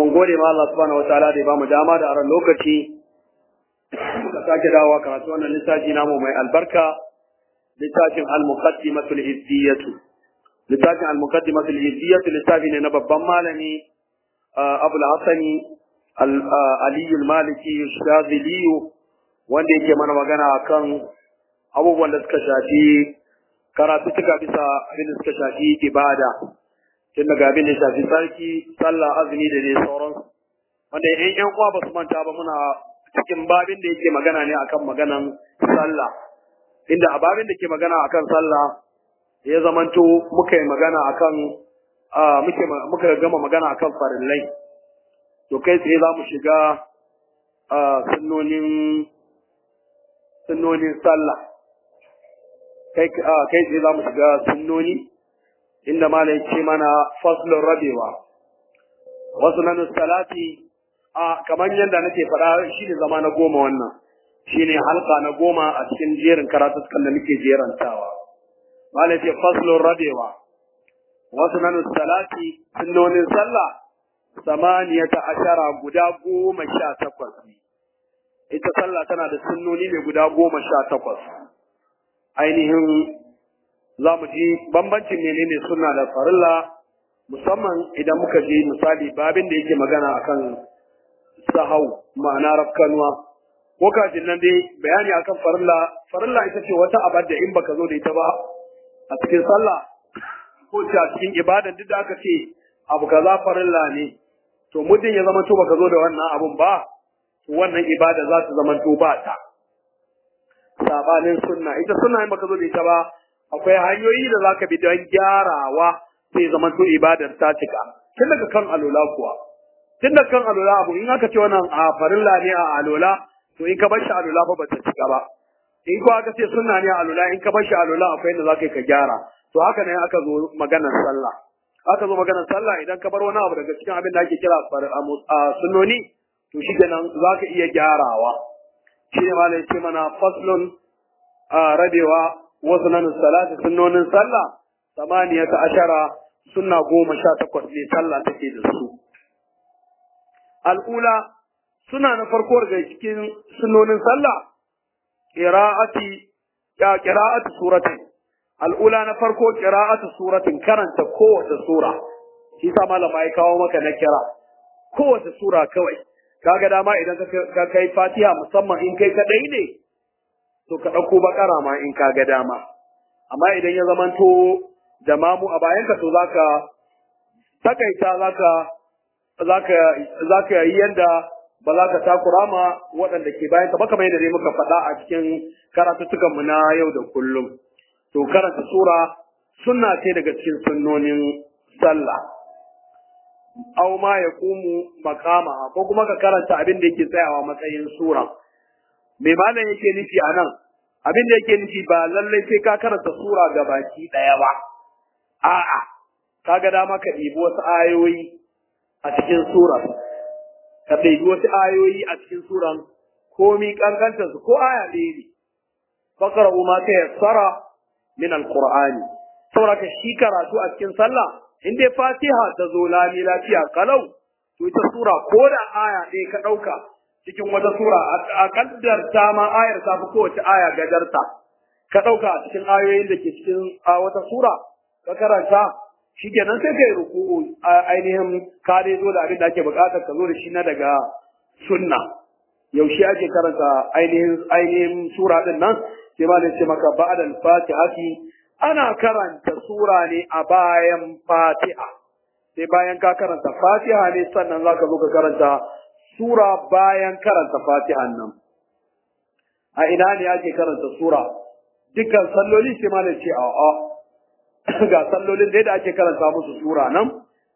mun gode ma Allah subhanahu wataala da ya bamu dama da aran lokaci muka sake dawowa karatu wannan littafi namu mai albarka littafin al-muqaddimatul hiddiyatu littafin al-muqaddimatul hiddiyatu littafi ne na babban malami Abul Hasani Ali al-Maliki Shazili wanda yake mana magana akan abubuwan da suka shafi karatu tuka bisa abin da suka shafi ibada tun daga abin da shafi sarki sallah azumi da dai sauransu wanda yan yan uwa ba su manta ba muna cikin babin da yake magana ne akan maganan sallah inda a babin da ke magana akan sallah ya zamanto muka yi magana akan muke muka gama magana akan farillai to kai tsaye za mu shiga sunnonin sunnonin sallah kai kai tsaye za mu shiga sunnoni inda malai ce mana faslun rabewa wasu nan salati a kamar yadda nake faɗa shi ne zama na goma wannan shi ne halka na goma a cikin jerin karatukan da nake jerantawa malai ce faslun rabewa wasu nan salati sunnonin sallah samaniyata ashara guda goma sha takwas ne ita sallah tana da sunnoni ne guda goma sha takwas ainihin za mu ji bambancin menene suna da farilla musamman idan muka je misali babin da yake magana akan sahau ma'ana rafkanuwa ko kafin nan dai bayani akan farilla farilla ita ce wata abar da in baka zo da ita ba a cikin sallah ko a cikin ibadan duk da aka ce abu kaza farilla ne to muddin ya zama to baka zo da wannan abun ba to wannan ibada za ta zama to ba ta sabanin sunna ita sunna in baka zo da ita ba akwai hanyoyi da zaka bi don gyarawa sai zaman to ibadar ta cika tun daga kan alola kuwa tun daga kan alola abu in aka ce wannan a farilla ne a alola to in ka bar shi alola fa bata cika ba in ko aka ce sunna ne a alola in ka bar shi alola akwai inda zaka yi ka gyara to haka ne aka zo maganar sallah aka zo maganar sallah idan ka bar wani abu daga cikin abin da ake kira sunnoni to shi kenan zaka iya gyarawa shi ne malai ce mana faslun rabewa wasu nan salati sunnonin sallah samaniyata ashara sunna goma sha takwas ne sallah take da su al'ula suna na farko daga cikin sunnonin sallah qira'ati ya qira'atu suratin al'ula na farko qira'atu suratin karanta kowace sura shi sa malama ya kawo maka na kira kowace sura kawai kaga dama idan ka kai fatiha musamman in kai kadai ne to ka ɗauko bakara ma in ka ga dama amma idan ya zamanto da mamu a bayanka to zaka takaita zaka zaka zaka yi yanda ba za ka takura ma waɗanda ke bayanka ba kamar yadda dai muka faɗa a cikin karatuttukan mu na yau da kullum to karanta sura sunna ce daga cikin sunnonin sallah aw ma yaqumu maqama ko kuma ka karanta abin da yake tsayawa matsayin sura me malam yake nufi a nan abin da yake nufi ba lallai sai ka karanta sura ga baki ɗaya ba a'a kaga dama ka ɗibi wasu ayoyi a cikin sura ka ɗibi wasu ayoyi a cikin suran komi kankanta su ko aya ɗaya ne fakara ma ta yassara min alqur'ani saboda ka shi karatu a cikin sallah in dai fatiha ta zo lami lafiya kalau to ita sura ko da aya ɗaya ka ɗauka cikin wata sura a kaddarta ma ayar ta fi kowace aya gajarta ka ɗauka a cikin ayoyin da ke cikin wata sura ka karanta shi kenan sai kai ruku'u ainihin ka dai zo da abin da ake buƙatar ka zo da shi na daga sunna yaushe ake karanta ainihin ainihin sura din nan sai ma ce maka ba'da al-fatihati ana karanta sura ne a bayan fatiha sai bayan ka karanta fatiha ne sannan zaka zo ka karanta sura bayan karanta fatihan nan a ina ne ake karanta sura dukkan salloli sai ma ce a a ga sallolin da ake karanta musu sura nan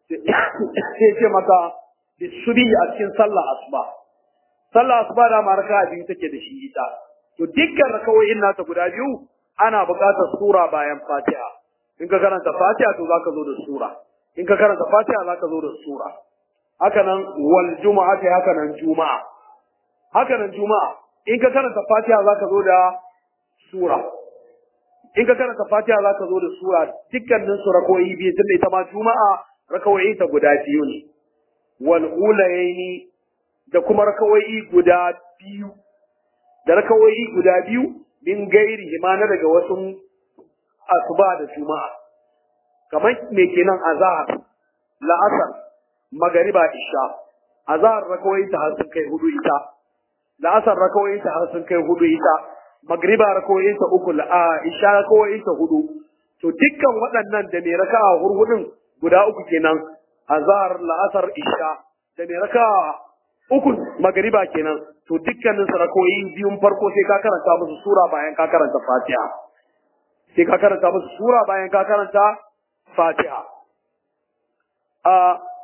sai ce maka bisubi a cikin sallah asuba sallah asuba da maraka biyu take da shi ita to dukkan rakawoyin nata guda biyu ana buƙatar sura bayan fatiha in ka karanta fatiha to zaka zo da sura in ka karanta fatiha zaka zo da sura haka nan wal juma'a ta haka nan juma'a haka nan juma'a in ka karanta fatiha zaka zo da sura in ka karanta fatiha zaka zo da sura dukkanin su rakoyi biyu tunda ita ma juma'a rakawoyi ta guda biyu ne wal ulayaini da kuma rakawai guda biyu da rakawai guda biyu min gairi ma na daga wasu asuba da juma'a kamar me kenan azhar la'asar magariba isha azhar rakawai ta har sun kai hudu ita la'asar rakawai ta har sun kai hudu ita magriba rakawai ta uku a isha rakawai ta hudu to dukkan waɗannan da mai raka'a hurhudin guda uku kenan azhar la'asar isha da mai raka'a uku magariba kenan to dukkanin su rakawai biyun farko sai ka karanta musu sura bayan ka karanta fatiha sai ka karanta musu sura bayan ka karanta fatiha a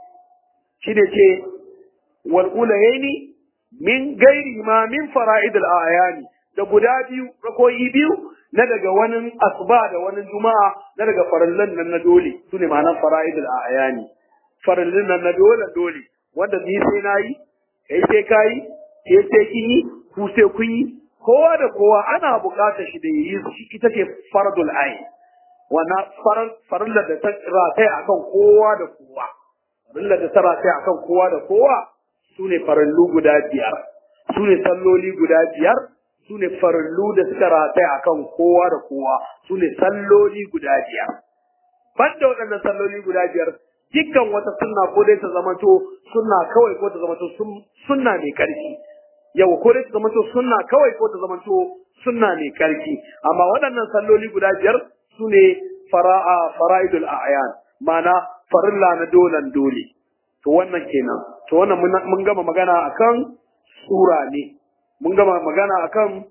shi ne ce wal ulayaini min gairi ma min fara'id al-ayani da guda biyu rakoyi biyu na daga wani asuba da wani juma'a na daga farallan nan na dole su ne ma'anar fara'id al-ayani farallan nan na dole dole wanda ni sai nayi kai sai kai ke sai kin yi ku sai kun yi kowa da kowa ana buƙatar shi da yi shi ita ce fardul ayn wannan farallar da ta rataya akan kowa da kowa farallar da ta rataya akan kowa da kowa su ne farallu guda biyar su ne salloli guda biyar su ne farallu da suka rataya akan kowa da kowa su ne salloli guda biyar banda waɗannan salloli guda biyar dukkan wata sunna ko dai ta zamanto sunna kawai ko ta zamanto sunna mai ƙarfi yau ko dai ta zamanto sunna kawai ko ta zamanto sunna mai ƙarfi amma waɗannan salloli guda biyar su ne fara'a fara'idul a'yan ma'ana farilla na dolan dole to wannan kenan to wannan mun gama magana akan sura ne mun gama magana akan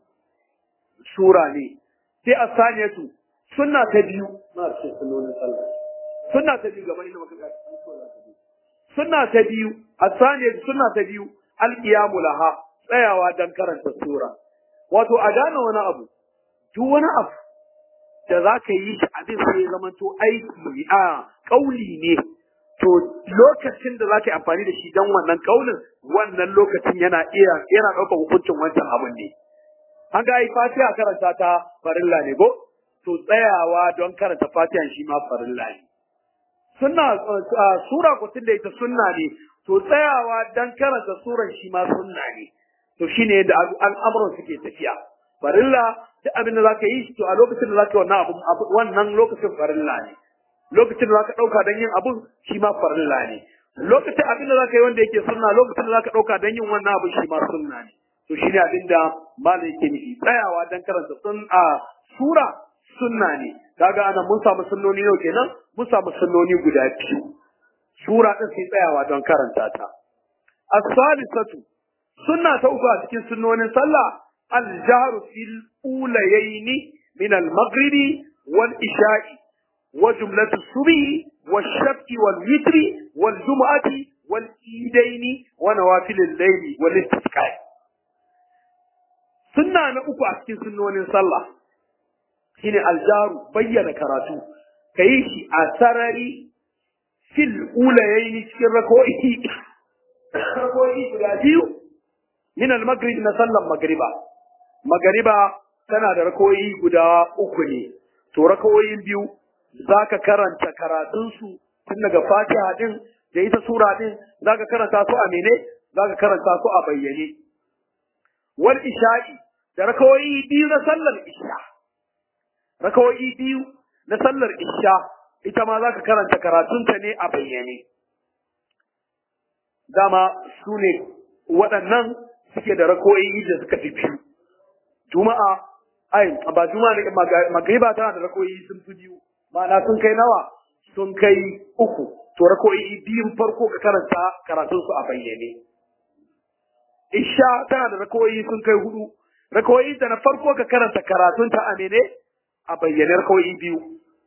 sura ne sai asaniyatu sunna ta biyu na ce sunonin sallah sunna ta biyu gaban inda muka sunna ta biyu asaniyatu sunna ta biyu alqiyamu laha tsayawa dan karanta sura wato a gane wani abu duk wani abu da za ka yi shi abin sai ya zama to aiki a kauli ne to lokacin da za ka yi amfani da shi don wannan kaulin wannan lokacin yana iya yana ɗaukar hukuncin wancan abin ne an ga yi fatiha karanta ta farilla ne ko to tsayawa don karanta fatiha shi ma farilla ne sunna sura ko da ita sunna ne to tsayawa don karanta suran shi ma sunna ne to shine yadda al'amuran suke tafiya farilla duk abin da zaka yi to a lokacin da zaka yi wannan abu wannan lokacin farilla ne lokacin da zaka dauka dan yin abun shi ma farilla ne lokacin abin da zaka yi wanda yake sunna lokacin da zaka dauka dan yin wannan abu shi ma sunna ne to shine abin da malai yake nufi tsayawa dan karanta sun a sura sunna ne kaga anan mun samu sunnoni yau kenan mun samu sunnoni guda biyu sura din sai tsayawa don karanta ta as-salisatu sunna ta uku a cikin sunnonin sallah الجهر في الأوليين من المغرب والإشاء وجملة الصبح والشفق والوتر والجمعة والإيدين ونوافل الليل والاستسقاء سنة نأكو أكين سنون صلى هنا الجهر بيّن كراتو كيشي أسرري في الأوليين في الركوئي ركوئي من المغرب نصلى المغربا magariba tana da rakoyi guda uku ne to rakoyin biyu zaka karanta karatunsu tun daga fatiha din da ita sura din zaka karanta su a mene zaka karanta su a bayyane wal isha'i da rakoyi biyu na sallar isha rakoyi biyu na sallar isha ita ma zaka karanta karatunta ne a bayyane dama su ne waɗannan suke da rakoyi da suka fi biyu juma'a ai ba juma'a ne magriba tana da rakoyi sun fi biyu ma'ana sun kai nawa sun kai uku to rakoyi biyun farko ka karanta karatun su a bayyane isha tana da rakoyi sun kai hudu rakoyi da na farko ka karanta karatun ta a mene a bayyane rakoyi biyu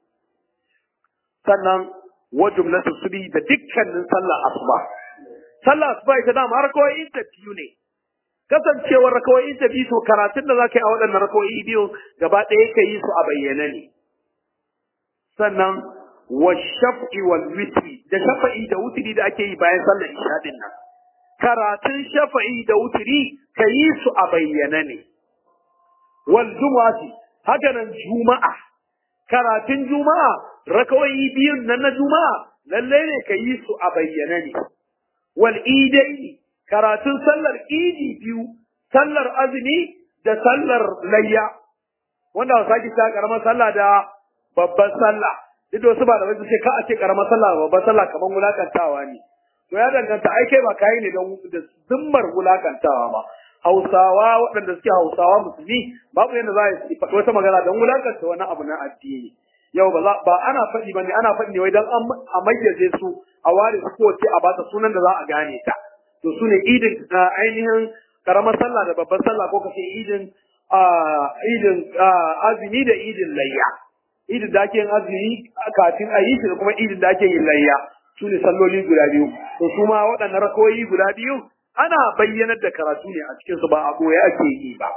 sannan wa jumlatu subi da dukkanin sallah asuba sallah asuba ita dama rakoyi ta biyu ne kasancewar rakawoyi ta biyu to karatun da za ka yi a waɗannan rakawoyi biyu gaba ɗaya ka yi su a bayyane ne sannan wa shaf'i wal witri da shafa'i da wutri da ake yi bayan sallar isha din nan karatun shafa'i da wutri ka yi su a bayyane ne wal jumu'ati haka nan juma'a karatun juma'a rakawoyi biyun nan na juma'a lalle ne ka yi su a bayyane ne wal idaini karatun sallar idi biyu sallar azumi da sallar layya wanda ba sake ta karamar sallah da babban sallah duk da wasu ba da wasu ce ka a ce karamar sallah da babban sallah kamar wulakantawa ne to ya danganta ai kai ba kai ne don da zimmar wulakantawa ba hausawa waɗanda suke hausawa musulmi babu yadda za a yi faɗi wata magana don wulakanta wani abu na addini yau ba za ba ana faɗi ba ne ana faɗi ne wai don a mayyaze su a ware su kowace a bata sunan da za a gane ta to su ne idin ainihin karamar sallah da babbar sallah ko kace idin idin azumi da idin layya idin da ake yin azumi kafin a yi shi da kuma idin da ake yin layya su ne salloli guda biyu to su ma waɗannan rakoyi guda biyu ana bayyanar da karatu ne a cikin su ba a boye ake yi ba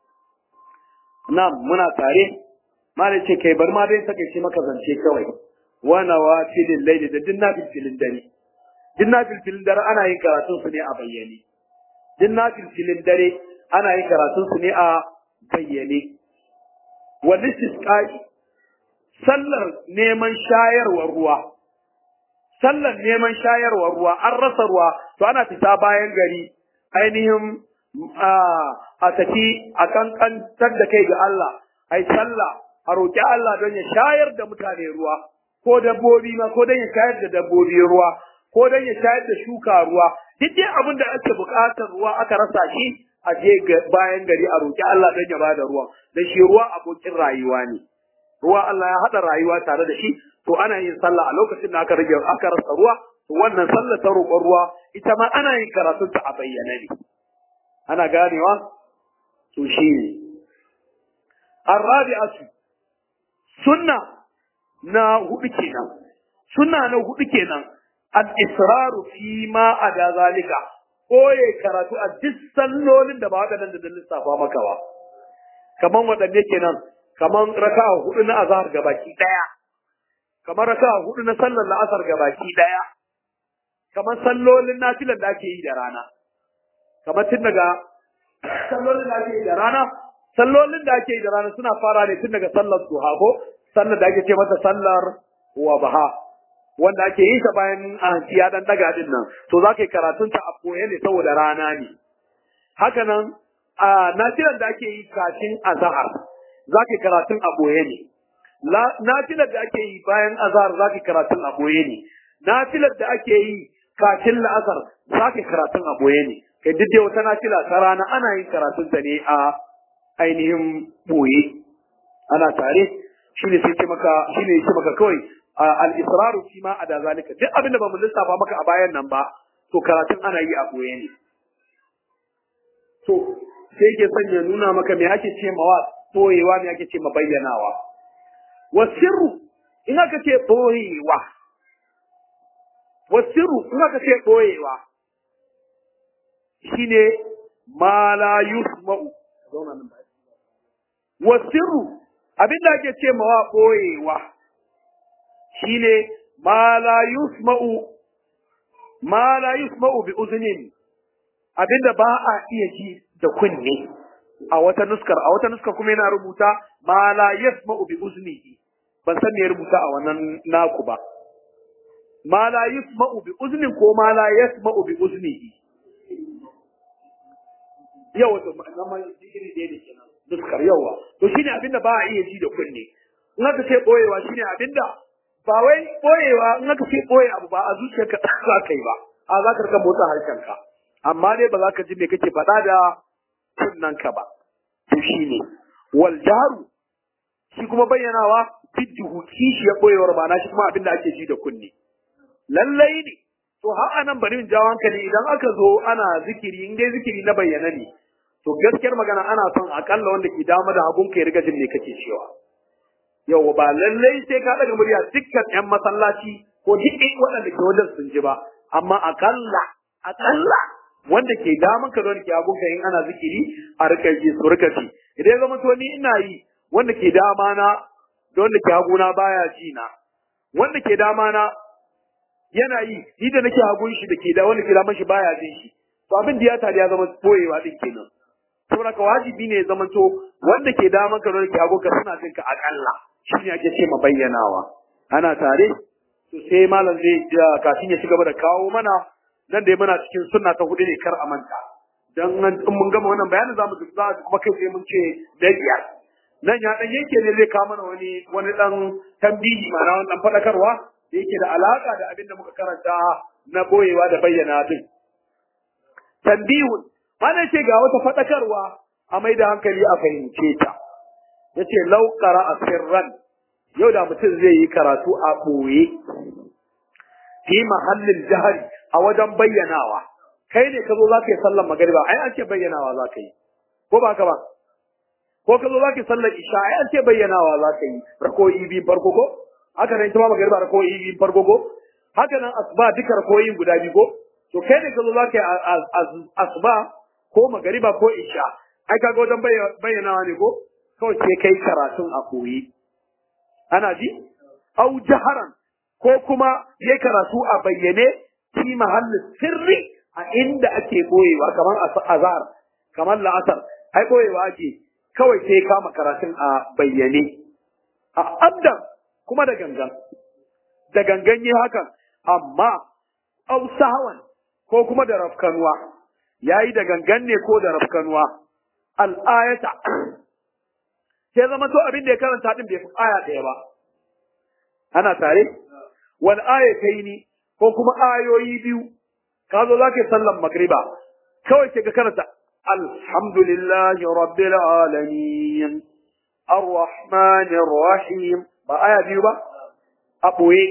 na muna tare malai ce kai bar ma dai sake shi maka zance kawai wana wa filin laili da dinna filin dare dinna filin dare ana yin karatun su ne a bayyane dinna filin dare ana yin karatun su ne a bayyane wal istisqa'i sallar neman shayarwar ruwa sallar neman shayarwar ruwa an rasa ruwa to ana fita bayan gari ainihin a tafi a kankantar da kai ga Allah ai sallah a roƙi Allah don ya shayar da mutane ruwa ko dabbobi ma ko don ya shayar da dabbobi ruwa ko don ya shayar da shuka ruwa duk dai abin da ake buƙatar ruwa aka rasa shi a je bayan gari a roƙi Allah don ya bada ruwa dan shi ruwa abokin rayuwa ne ruwa Allah ya haɗa rayuwa tare da shi to ana yin sallah a lokacin da aka rage aka rasa ruwa to wannan sallah ta roƙon ruwa ita ma ana yin karatun ta a bayyane ne ana ganewa to shi ne arrabi'atu sunna na hudu kenan sunna na hudu kenan al-israru fi ma ada zalika koye karatu a duk sallolin da ba waɗannan da lissafa maka ba kaman waɗanne kenan kaman raka'a hudu na azhar gabaki daya kamar raka'a hudu na sallar la'asar gabaki daya kamar sallolin nafilan da ake yi da rana kamar tun daga sallolin da ake yi da rana sallolin da ake yi da rana suna fara ne tun daga sallar duha ko sallar da ake ce mata sallar wabaha wanda ake yi ta bayan hanci ya dan daga din nan to za ka yi karatun ta a koye ne saboda rana ne haka nan a nafilan da ake yi kafin azhar za ka yi karatun a boye ne nafilar da ake yi bayan azhar za ka yi karatun a boye ne nafilar da ake yi kafin la'asar za ka yi karatun a boye ne kai duk wata nafila ta rana ana yin karatun ta ne a ainihin boye ana tare shine sai ce maka shine yake maka kawai al-israru fi ma ada zalika duk abin da ba mu lissafa maka a bayan nan ba to karatun ana yi a boye ne to sai yake son ya nuna maka me ake ce mawa boyewa me ake ce ma bayyanawa wasirru in aka ce boyewa wasirru in aka ce boyewa shine ma la yusma'u zauna nan wasirru abinda ake ce mawa boyewa shine ma la yusma'u ma la yusma'u bi uzunin abinda ba a iya ji da kunne a wata nuskar a wata nuskar kuma yana rubuta ma la yasma'u bi uznihi ban san me ya rubuta a wannan naku ba ma la yasma'u bi uznin ko ma la yasma'u bi uznihi yawa to nan ma iri da ne kenan nuskar yawa to shine abinda ba a iya ji da kunne in aka ce boyewa shine abinda ba wai boyewa in aka ce boye abu ba a zuciyarka za ka yi ba a za ka rika motsa harshenka amma dai ba za ka ji me kake faɗa da kunnanka ba to shine wal jaru shi kuma bayyanawa bidduhu kishi ya boyewar ba na shi kuma abinda ake ji da kunne lallai ne to har anan bari in jawo hankali idan aka zo ana zikiri in dai zikiri na bayyana ne to gaskiyar magana ana son akalla wanda ke dama da hagun ka ya riga jin me kake cewa yau ba lallai sai ka daga murya dukkan yan masallaci ko duk waɗanda ke wajen sun ji ba amma akalla akalla wanda ke daman ka wanda ke hagun ka in ana zikiri a rika ji su rika ji idan ya zama to ni ina yi wanda ke dama na da wanda ke haguna baya ji na wanda ke dama na yana yi ni da nake hagun shi da ke da wanda ke daman shi baya jin shi to abin da ya tare ya zama boyewa din kenan saboda ka wajibi ne ya zama to wanda ke daman ka wanda ke hagun ka suna jin ka akalla shine ake ce ma bayyanawa ana tare to sai malam zai kafin ya ci gaba da kawo mana nan dai muna cikin sunna ta hudu ne kar a manta dan in mun gama wannan bayanin zamu ji za kuma kai sai mun ce da biyar nan ya dan yake ne zai kawo mana wani wani dan tambihi ma'ana wani dan fadakarwa da yake da alaka da abin da muka karanta na boyewa da bayyana din tambihun mana ce ga wata fadakarwa a mai da hankali a fahimce ta yace law qara'a sirran yau da mutum zai yi karatu a boye fi mahallin jahari a wajen bayyanawa kai ne ka zo za ka yi sallar magariba ai an ce bayyanawa za ka yi ko ba ka ba ko ka zo za ka yi sallar isha ai an ce bayyanawa za ka yi rakoyi biyu farko ko haka nan ita ma magariba rakoyi biyu farko ko haka nan asuba duka rakoyi guda biyu ko to kai ne ka zo za ka yi asuba ko magariba ko isha ai kaga wajen bayyanawa ne ko kawai sai kai karatun a koyi ana ji au jaharan ko kuma yayi karatu a bayyane fi mahallin sirri a inda ake boyewa kamar azhar kamar la'asar ai boyewa ake kawai sai kama karatun a bayyane a abdan kuma da gangan da gangan yi hakan amma au sahawan ko kuma da rafkanuwa yayi da gangan ne ko da rafkanuwa al'ayata sai zama to abin da ya karanta din bai fi aya ɗaya ba ana tare wal ayataini ko kuma ayoyi biyu ka zo zaka yi sallan magriba kawai sai ka karanta alhamdulillahi rabbil alamin arrahmanir rahim ba aya biyu ba a boye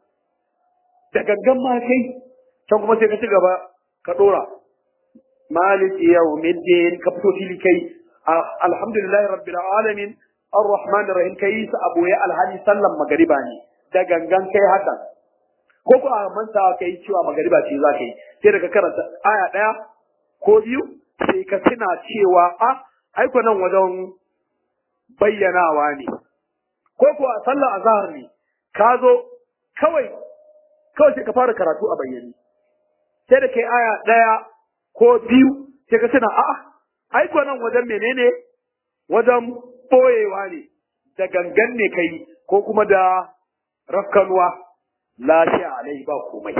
da gangan ma kai can kuma sai ka ci gaba ka dora مالك يوم الدين كبتو تلكي الحمد لله رب العالمين الرحمن الرحيم كيس أبو يا الهادي سلم مغرباني da gangan kai haka ko ko a manta kai cewa magariba ce za ka yi sai daga karanta aya daya ko biyu sai ka tuna cewa a aiko nan wajen bayyanawa ne ko ko a sallar azhar ne ka zo kawai kawai sai ka fara karatu a bayyane sai da kai aya daya ko biyu sai ka tuna a'a ai ko nan wajen menene wajen boyewa ne da gangan ne kai ko kuma da rafkanuwa lafiya alai ba komai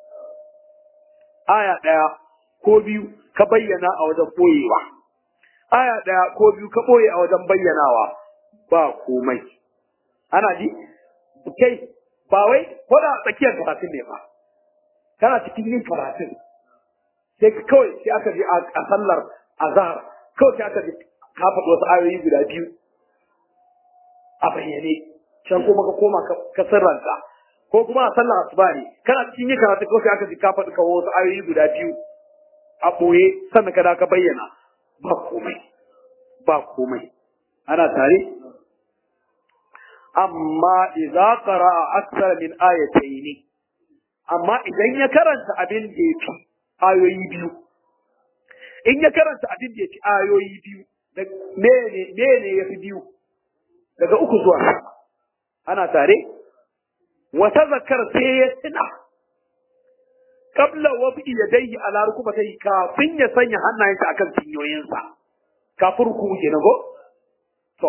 aya ɗaya ko biyu ka bayyana a wajen boyewa aya ɗaya ko biyu ka boye a wajen bayyanawa ba komai ana ji kai ba wai ko da tsakiyar karatun ne ba kana cikin yin karatun sai kawai sai aka je a sallar azhar kawai sai aka je ka faɗi wasu ayoyi guda biyu a bayyane can kuma ka koma ka sirranta ko kuma a sallar asuba ne kana cikin yin karatu kawai sai aka je ka faɗi kawo wasu ayoyi guda biyu a ɓoye sannan ka da ka bayyana ba komai ba komai ana tare amma idza qara'a akthar min ayatayn amma idan ya karanta abin da yafi ayoyi biyu in ya karanta abin da yafi ayoyi biyu mene mene yafi biyu daga uku zuwa sama ana tare wa tazakkar sai ya tuna qabla wafi yadayhi ala rukubatayhi kafin ya sanya hannayensa akan cinyoyinsa kafin ruku kenan go to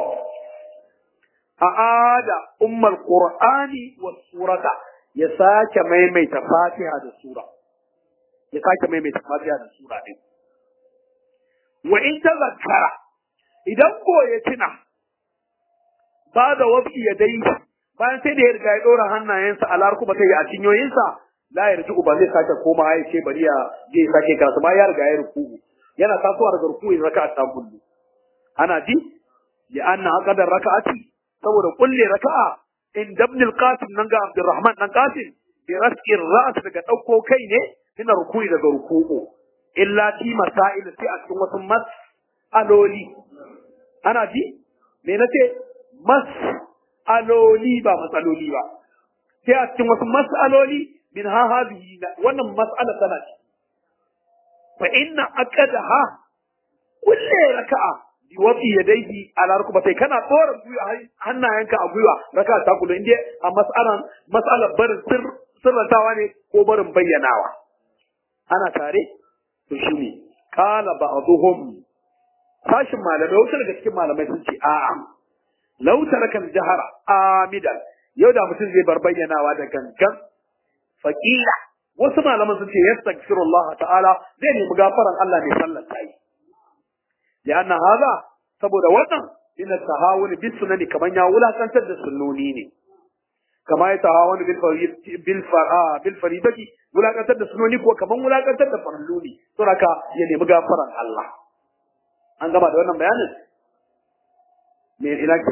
a'ada ummul qur'ani was surata ya sake maimaita fatiha da sura ya sake maimaita fatiha da sura din wa in tazakkara idan ko ya tuna ba da wafi yadayhi bayan sai da ya riga ya dora hannayensa a larku ba sai a cinyoyinsa la ya ruku ba zai sake koma ya ce bari ya je ya sake karatu ba ya riga ya ruku yana tasowa daga ruku ya raka'a ta kullu ana ji li anna aqdar raka'ati saboda kulle raka'a in dabn al-qasim nan ga Abdurrahman dan Qasim bi rasqi ra's daga dauko kai ne ina ruku'i daga ruku'u illa ti masail sai a cikin wasu mas'aloli ana ji me nace mas'aloli ba matsaloli ba sai a cikin wasu mas'aloli min ha hadhihi wannan mas'ala tana ce fa inna aqadaha kulle raka'a bi wafi yadayhi ala rukbatai kana tsora gwiwa hannayenka a gwiwa raka'a ta kullu inda a mas'alan mas'alar barin sir sirrantawa ne ko barin bayyanawa ana tare to shine qala ba'dhum sashin malamai wasu daga cikin malamai sun ce a'a lau tarakan jahara amidan yau da mutum zai bar bayyanawa da gangan faƙila wasu malaman sun ce yastaghfirullah ta'ala zai nemi gafaran Allah ne sallar ta yi lianna hada saboda wannan ina tahawul bis sunani kaman ya wulakantar da sunnoni ne kama ya tahawul bil farid bil fara bil faridati wulakantar da sunnoni ko kaman wulakantar da faralluni to haka ya nemi gafaran Allah an gama da wannan bayanin me ina ke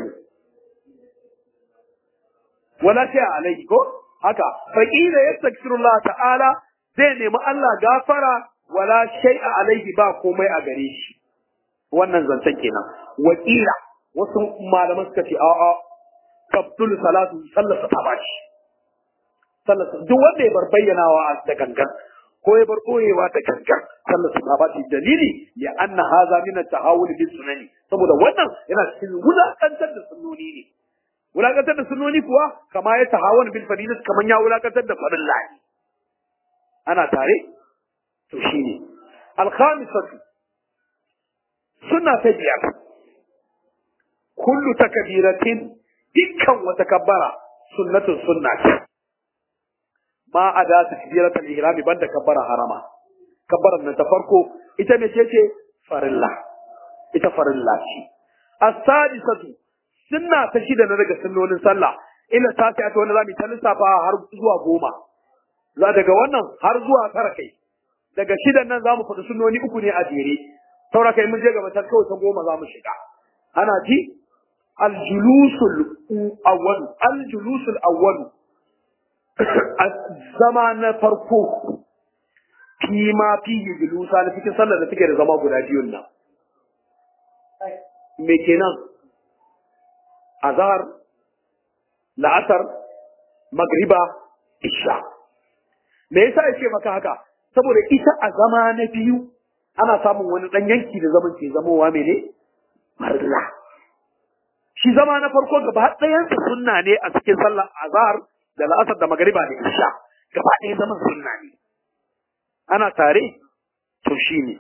wala sai alaihi ko haka faqila yastaghfirullah ta'ala zai nemi Allah gafara wala shay'a alaihi ba komai a gare shi wannan zancen kenan wakila wasu malaman suka ce a'a tabtul salatu sallasa ta bashi sallasa duk wanda ya bar bayyanawa da gangan ko ya bar koyewa da gangan sallasa ta bashi dalili ya anna haza min at-tahawul bis sunani saboda wannan yana cikin wulakantar da sunnoni ne wulakantar da sunnoni kuwa kama ya tahawul bil fadilat kaman ya wulakantar da farilla ne ana tare to shine al-khamisatu sunna ta biyar kullu takbiratin dukkan wata kabbara sunnatun sunna ce ma a da takbiratul ihrami banda kabbara harama kabbaran nan ta farko ita ne ce farilla ita farilla ce as-sadisatu sunna ta shida na daga sunnonin sallah ila ta ta wanda zamu ta lissafa har zuwa goma za daga wannan har zuwa tara kai daga shidan nan zamu faɗi sunnoni uku ne a jere saura kai mun je gaba ta kawai ta goma za mu shiga ana ji aljulusul awwal aljulusul awwal zama na farko fi ma fi julusa na cikin sallar da take da zama guda biyun nan me kenan azhar la'asar magriba isha me yasa yake maka haka saboda ita a zama na biyu ana samun wani ɗan yanki da zaman ke zamowa mene? Marla. Shi zama na farko gaba ɗayansa sunna ne a cikin sallar azhar da la'asar da magariba da isha. Gaba ɗaya zaman sunna ne. Ana tare? To shi ne.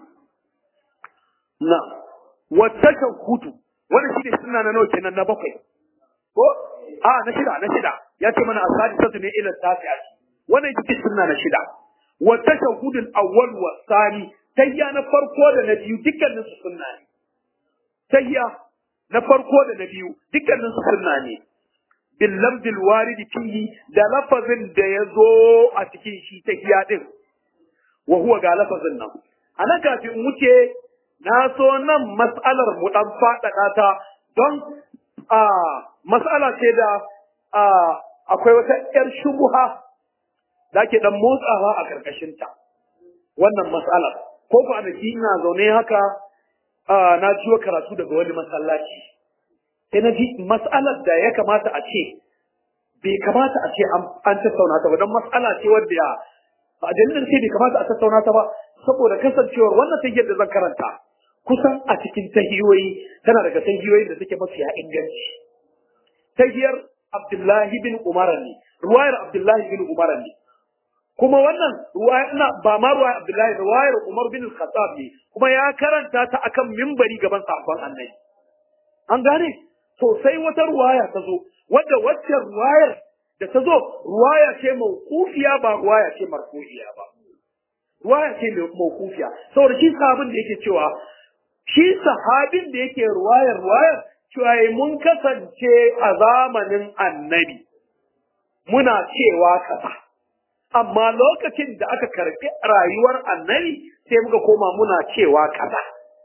Na, wata kan hutu, wani shi ne sunna na nawa kenan na bakwai. Ko? A, na shida, na shida. Ya ce mana asali satu ne ila tafiya. Wannan ita ce sunna na shida. Wata shahudul awwal wa sani tayya na farko da na biyu dukkanin su sunna ne tayya na farko da na biyu dukkanin su sunna ne bil lamdil warid fihi da lafazin da ya zo a cikin shi tayya din wa huwa ga lafazin nan anan kafin wuce na so nan mas'alar mu dan faɗaɗa ta don a mas'ala ce da akwai wata yar shubuha da ke dan motsawa a karkashinta wannan mas'alar ko kwanaki ina zaune haka na jiwa karatu daga wani masallaci sai na ji mas'alar da ya kamata a ce bai kamata a ce an tattauna ta ba don mas'ala ce wadda a dalilin sai bai kamata a tattauna ta ba saboda kasancewar wannan tahiyar da zan karanta kusan a cikin tahiyoyi tana daga tahiyoyin da suke mafiya inganci tahiyar Abdullahi bin Umar ne ruwayar Abdullahi bin Umar ne kuma wannan ruwaya ina ba ma ruwaya Abdullahi ruwayar Umar bin Khattab ne kuma ya karanta ta akan mimbari gaban sahabban Annabi an gane to sai wata ruwaya ta zo wadda wacce ruwayar da ta zo ruwaya ce mawqufiya ba ruwaya ce marfu'iya ba ruwaya ce mawqufiya saboda shi sahabin da yake cewa shi sahabin da yake ruwayar ruwayar cewa mun kasance a zamanin Annabi muna cewa kaza amma lokacin da aka karɓi rayuwar annabi sai muka koma muna cewa kaza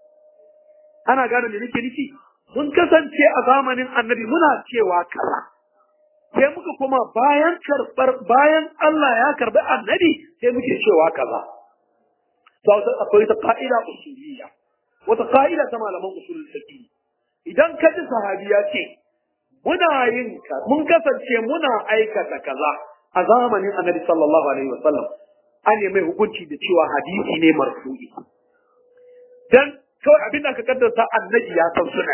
ana gane me nake nufi mun kasance a zamanin annabi muna cewa kaza sai muka koma bayan karɓar bayan Allah ya karɓi annabi sai muke cewa kaza to akwai ta ka'ida usuliyya wata ka'ida ta malaman usulul fiqh idan ka ji sahabi ya ce muna yin mun kasance muna aikata kaza a zamanin annabi sallallahu alaihi wasallam an yi mai hukunci da cewa hadisi ne marfu'i dan kawai abin da ka kaddasa annabi ya san suna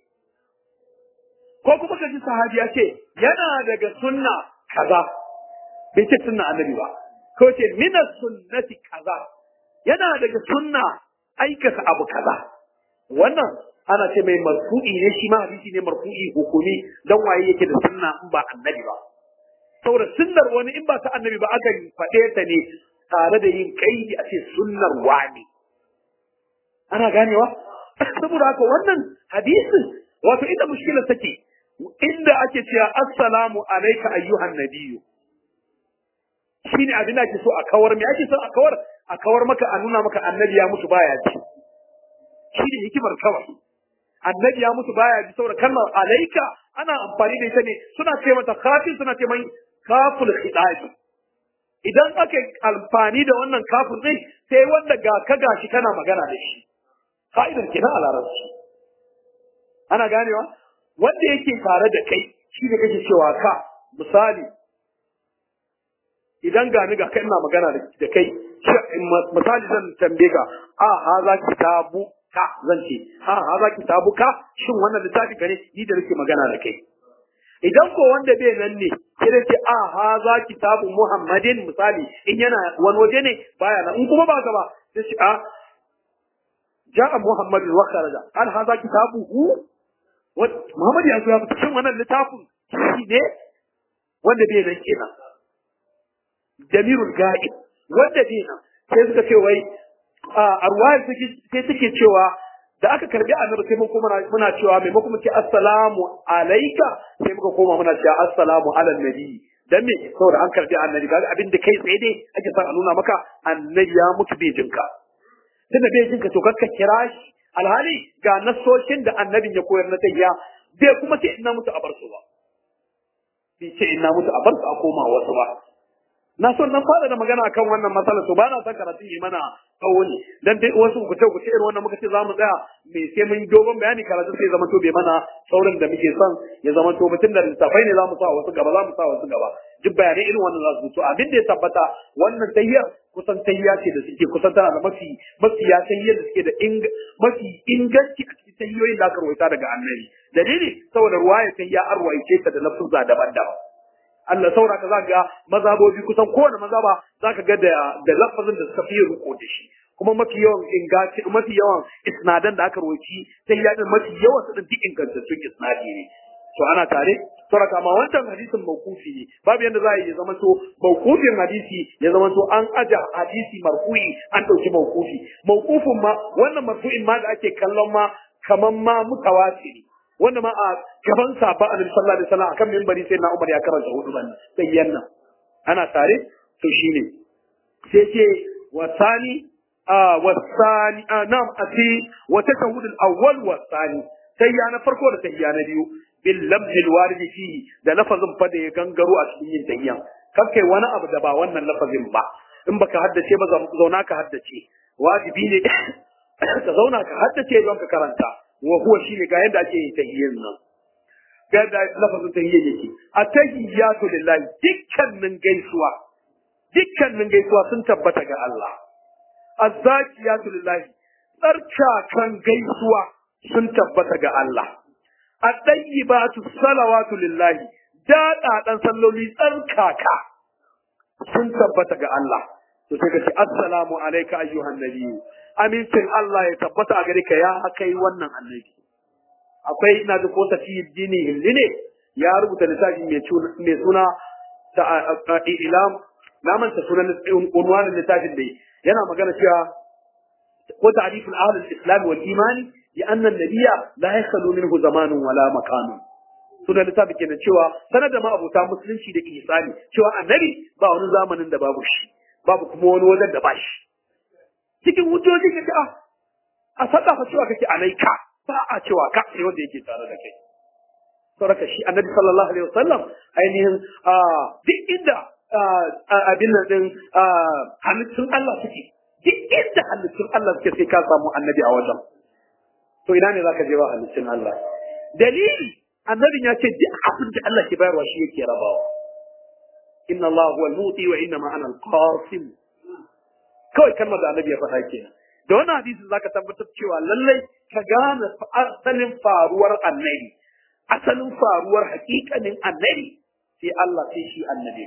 ko kuma ka ji sahabi ya ce yana daga sunna kaza bai ce sunna annabi ba ko ce mina sunnati kaza yana daga sunna aikata abu kaza wannan ana ce mai marfu'i ne shi ma hadisi ne marfu'i hukumi dan waye yake da sunna in ba annabi ba saboda sunnar wani in ba ta annabi ba aka faɗe ta ne tare da yin kaidi a ce sunnar wani ana ganewa saboda haka wannan hadisin wato inda mushkilar take inda ake cewa assalamu alayka ayyuhan nabiyyu shine abin da ake so a kawar me ake so a kawar a kawar maka a nuna maka annabi ya mutu baya ji shine hikimar kawai annabi ya mutu baya ji saboda kalmar alayka ana amfani da ita ne suna ce mata kafin suna ce mai kaful khidabi idan aka amfani da wannan kafin din sai wanda ga ka gashi kana magana da shi ka'idar kenan a larabci ana ganewa wanda yake tare da kai shi ne kake cewa ka misali idan gani ga kai ina magana da kai misali zan tambaye ka a ha za ki tabu ka zan ce a ha za ki tabu ka shin wannan littafi ka ne ni da nake magana da kai idan ko wanda bai nan ne sai da ce a ha za ki tabu muhammadin misali in yana wani waje ne baya nan in kuma ba ka ba sai ce a ja'a muhammadin wa kharaja al hadha kitabuhu Muhammad ya zo ya fita shin wannan littafin shi ne wanda bai nan kenan Jamirul Ga'ib wanda bai nan sai suka ce wai a ruwayar sai suke cewa da aka karbi annabi sai mun kuma muna cewa maimakon mu ce assalamu alayka sai muka koma muna cewa assalamu ala nabi dan me saboda an karbi annabi kaga abin da kai tsaye dai ake son a nuna maka annabi ya mutu bai jinka tunda bai jinka to kakka kira shi alhali ga nasoshin da annabin ya koyar na tayya bai kuma ce ina mutu a bar su ba bai ce ina mutu a bar su a koma wasu ba na so nan fara da magana akan wannan matsalar to ba na son karatu yi mana tsawo ne dan dai wasu ku ce ku ce irin wannan muka ce zamu tsaya me sai mun dogon bayani karatu sai zama to bai mana saurin da muke son ya zama to mutum da littafai ne zamu sa wasu gaba zamu sa wasu gaba duk bayanai irin wannan za su to abin da ya tabbata wannan tayyar kusan tayya ce da suke kusan tana da mafi mafi ya tayyar da suke da mafi inganci a cikin tayyoyin da aka rawaita daga annabi dalili saboda ruwaya tayya an ruwaice ta da lafuzza daban-daban Allah saura ka zaka ga mazabobi kusan kowane mazaba zaka ga da da lafazin da suka fi ruko da shi kuma mafi yawan ingaci mafi yawan isnadan da aka roci sai ya din mafi yawan su din duk ingantattun isnadi ne to ana tare saura kama wancan hadisin mawkufi ne babu yanda za a yi ya zama to mawkufin hadisi ya zama to an aja hadisi marfu'i an dauki mawkufi mawkufin ma wannan marfu'in ma da ake kallon ma kaman ma mutawatiri wanda ma a gaban sabon annabi sallallahu alaihi wasallam akan minbari sai na Umar ya karanta hudu ban sai yanna ana tare to shine sai ce wasani a wasani a nam ati wa tashahhud al-awwal wasani sai ya na farko da sai ya na biyu bil lamz al-warid fihi da lafazin fa da ya gangaro a cikin yin tayyan kan kai wani abu da ba wannan lafazin ba in baka haddace ba zauna ka haddace wajibi ne ka zauna ka haddace don ka karanta wa huwa shine ga yadda ake yin tahiyyan nan ga yadda lafazin tahiyyan yake at-tahiyyatu lillahi dukkanin gaisuwa dukkanin gaisuwa sun tabbata ga Allah az-zakiyatu lillahi tsarkakan gaisuwa sun tabbata ga Allah at-tayyibatu salawatu lillahi daɗaɗan salloli tsarkaka sun tabbata ga Allah to sai ka ce assalamu alayka ayyuhan nabiyyu amincin Allah ya tabbata a gare ka ya kai wannan annabi akwai ina da ko tafi dini hilli ne ya rubuta littafi mai suna ta ilam na manta sunan unwanin littafin da yana magana cewa ko ta'riful ahl al-islam wal iman bi anna an-nabiyya la yakhlu minhu zamanun wala makanun sunan littafin kenan cewa sanar da ma abota musulunci da ihsani cewa annabi ba wani zamanin da babu shi babu kuma wani wajen da ba shi cikin hujjoji ka ce a faɗa fa cewa kake alaika ba a cewa ka sai wanda yake tare da kai saboda shi annabi sallallahu alaihi wasallam ainihin duk inda abin nan din halittun Allah suke duk inda halittun Allah suke sai ka samu annabi a wajen to ina ne zaka je ba halittun Allah dalili annabin ya ce duk abin da Allah ke bayarwa shi yake rabawa inna Allah huwa al-muti wa inna ma ana al-qasim kawai kalmar da annabi ya faɗa kenan da wannan hadisin zaka tabbatar cewa lallai ka gane asalin faruwar annabi asalin faruwar hakikanin annabi sai Allah sai shi annabi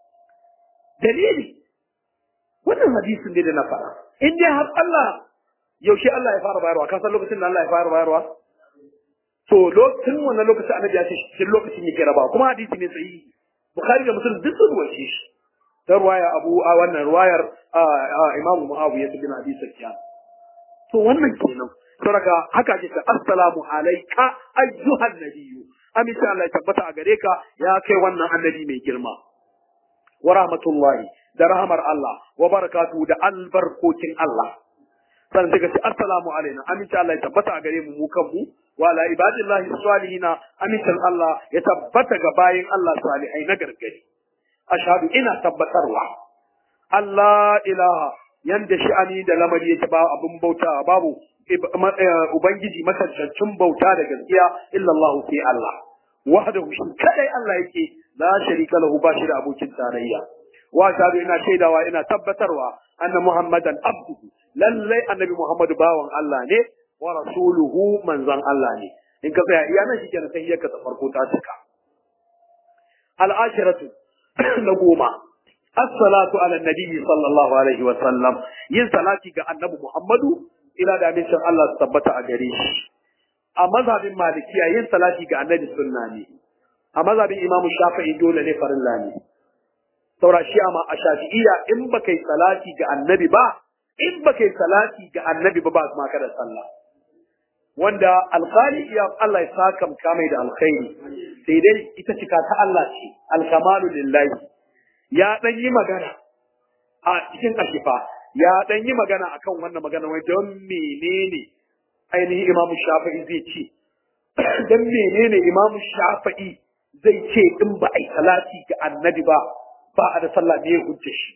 dalili wannan hadisin ne da na faɗa in dai har Allah yaushe Allah ya fara bayarwa ka san lokacin da Allah ya fara bayarwa to lokacin wannan lokacin annabi ya ce shi lokacin yake rabawa kuma hadisi ne sahihi bukhari da muslim duk sun ruwace shi ta ruwaya abu a wannan ruwayar imamu muawiya bin abi sufyan to wannan kenan saboda haka ake ta assalamu alayka ayyuhan nabiyyu amince Allah ya tabbata a gare ka ya kai wannan annabi mai girma wa rahmatullahi da rahmar Allah wa barakatuhu da albarkokin Allah sannan sai ka ce assalamu alaina amince Allah ya tabbata a gare mu mu kanmu wa ala ibadillahi salihina amincin Allah ya tabbata ga bayin Allah salihai na gargari ashhadu ina tabbatarwa Allah ilaha yanda sha'ani da lamari yake ba abun bauta babu ubangiji masancancin bauta da gaskiya illa Allah sai Allah wahdahu shi kadai Allah yake la sharika lahu ba shi da abokin tarayya wa shahadu ina shaidawa ina tabbatarwa anna muhammadan abduhu lallai annabi muhammadu bawan Allah ne wa rasuluhu manzon Allah ne in ka tsaya iya nan shikenan sai yaka ta farko ta cika al-ashiratu na goma as-salatu ala nabi sallallahu alaihi wa sallam yin salati ga annabi muhammadu ila da amincin Allah su tabbata a gare shi a mazhabin malikiya yin salati ga annabi sunna ne a mazhabin imamu shafi'i dole ne farilla ne saura shi amma a shafi'iyya in ba kai salati ga annabi ba in ba kai salati ga annabi ba ba ma ka da sallah wanda alkhali ya Allah ya saka mai da alkhairi sai dai ita cika ta Allah ce alkamalu lillahi ya dan yi magana a cikin ashifa ya dan yi magana akan wannan magana wai don menene ainihin imamu shafi'i zai ce don menene imamu shafi'i zai ce in ba a yi salati ga annabi ba ba a da sallah ne ya hujja shi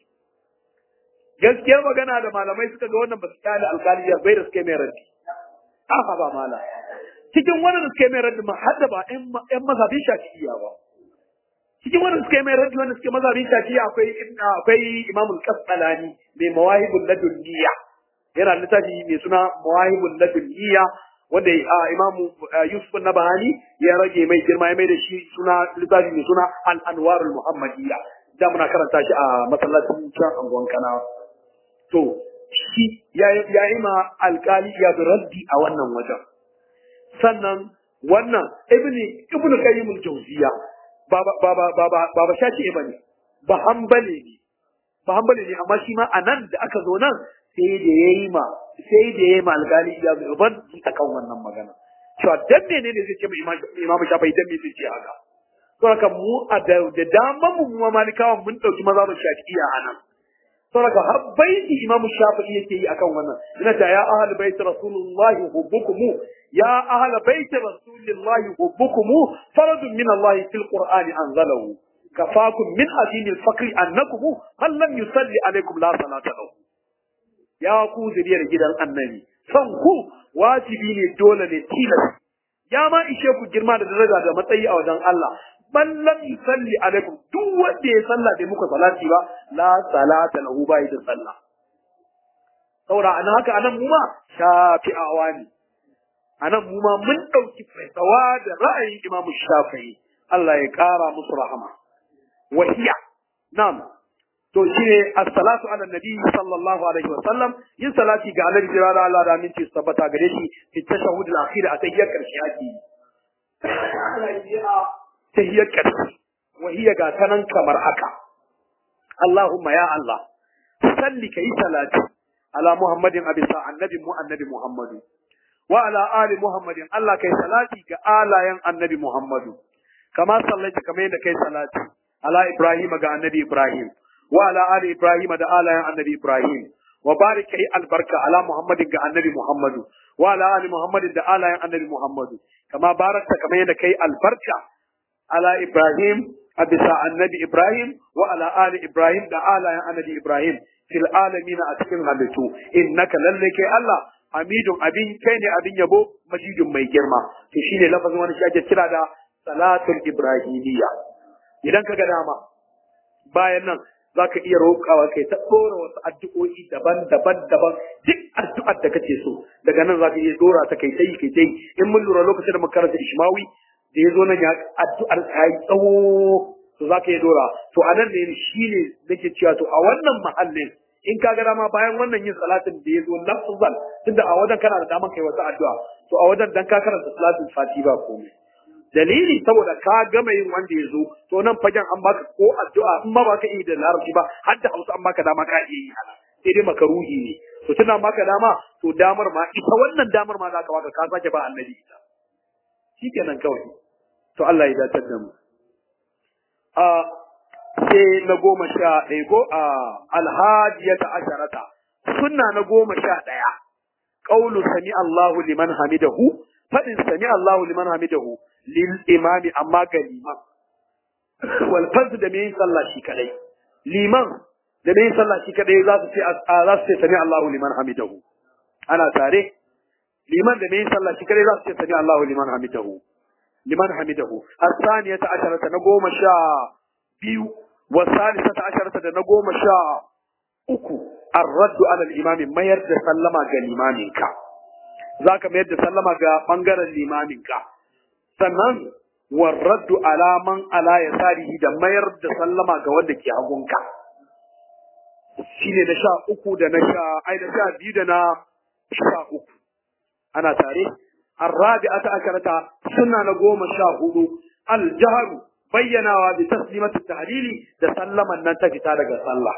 gaskiyar magana da malamai suka ga wannan ba su kyale alkaliya bai da suka mai raddi afa ba mala cikin wannan suka mai raddi ma hadda ba ƴan mazhabin shafi'iyya ba cikin wannan suka mai raddi wanda suke mazhabin shafi'iyya akwai akwai imamul qasqalani mai mawahibul ladunniya yana littafi mai suna mawahibul ladunniya wanda imamu yusuf nabahani ya rage mai girma ya mai da shi suna littafi mai suna al-anwarul muhammadiyya da muna karanta shi a masallacin can anguwan kana to shi ya yi ma alkali ya da raddi a wannan wajen sannan wannan ibni ibnu qayyim al-jawziya ba ba ba ba ba ba ba shafi bane ba hanbali ne ba hanbali ne amma shi ma anan da aka zo nan sai da yayi ma sai da yayi ma alkali ya da raddi akan wannan magana cewa dan menene zai ce ma imamu shafi dan me zai ce haka saboda mu a da daman mu mu malikawa mun dauki mazhabin shafi'iyya anan saboda har baiti imamu shafi'i yake yi akan wannan ina ta ya ahli bait rasulullahi hubbukum ya ahli bait rasulillahi hubbukum faradun min Allah fil qur'ani anzalahu kafakum min adinil faqri annakum man lam yusalli alaikum la salata lahu ya ku zuriyar gidan annabi san ku wajibi ne dole ne tilas ya ma ishe ku girma da daraja da matsayi a wajen Allah man lam yusalli alaikum duk wanda ya salla bai muku salati ba la salata lahu bai da sallah saboda anan haka anan mu ma shafi'awa ne anan mu ma mun dauki fatawa da ra'ayin Imam Shafi'i Allah ya kara musu rahama wahiya na'am to shine as-salatu ala nabi sallallahu alaihi wa sallam yin salati ga annabi jira da Allah da aminci su tabbata gare shi fi tashahhud al-akhir a tahiyyar karshe ake tahiyyar karshe wahiya ga tanan kamar haka Allahumma ya Allah salli kai salati ala Muhammadin abisa annabi mu annabi Muhammadu wa ala ali Muhammadin Allah kai salati ga alayen annabi Muhammadu kama sallaita kamar yadda kai salati ala Ibrahim ga annabi Ibrahim wa ala ali Ibrahim da alayen annabi Ibrahim wa barik kai albarka ala Muhammadin ga annabi Muhammadu wa ala ali Muhammadin da alayen annabi Muhammadu kama barakta kamar yadda kai albarka ala Ibrahim a bisa annabi Ibrahim wa ala ali Ibrahim da alayen annabi Ibrahim fil alamin a cikin halittu innaka lalle kai Allah hamidun abin kai ne abin yabo majidun mai girma to shine lafazin wani shi ake kira da salatul ibrahimiyya idan ka ga dama bayan nan zaka iya roƙawa kai ta dora wasu addu'o'i daban-daban daban duk addu'ar da kace so daga nan zaka iya dora ta kai tai kai tai in mun lura lokacin da muka karanta Ishmawi da ya zo nan ya addu'ar ta yi tsawo to za ka yi dora to a nan ne shi ne nake cewa to a wannan mahallin in ka ga dama bayan wannan yin salatin da ya zo lafzan tunda a wajen kana da daman kai wata addu'a to a wajen dan ka karanta salatin fati ba komai dalili saboda ka gama yin wanda ya zo to nan fagen an baka ko addu'a in ma baka yi da larabci ba har da hausa an baka dama ka iya yi ana sai dai makaruhi ne to tana baka dama to damar ma ita wannan damar ma za ka baka ka sake ba annabi ita shikenan kawai to Allah ya dace da mu a sai na goma sha ɗaya ko a alhajiyata asharata sunna na goma sha ɗaya qaulu sami Allahu liman hamidahu fadin sami Allahu liman hamidahu lil imami amma ga liman wal fard da mai sallah shi kadai liman da mai sallah shi kadai za su ce za su ce sami Allahu liman hamidahu ana tare liman da mai sallah shi kadai za su ce sami Allahu liman hamidahu liman hamidahu as-saniyata asharata na goma sha biyu wa salisata asharata da na goma sha uku ar-raddu ala al-imami mayar da sallama ga limaminka zaka mayar da sallama ga bangaren limaminka sannan warraddu alaman ala yasarihi da mayar da sallama ga wanda ke hagunka shine na sha uku da na sha ai da sha biyu da na sha uku ana tare الرابعة عشرة سنة نقوم شاهد الجهر بيناوا بتسليمة التهليل تسلم أن ننتهي تارك صلى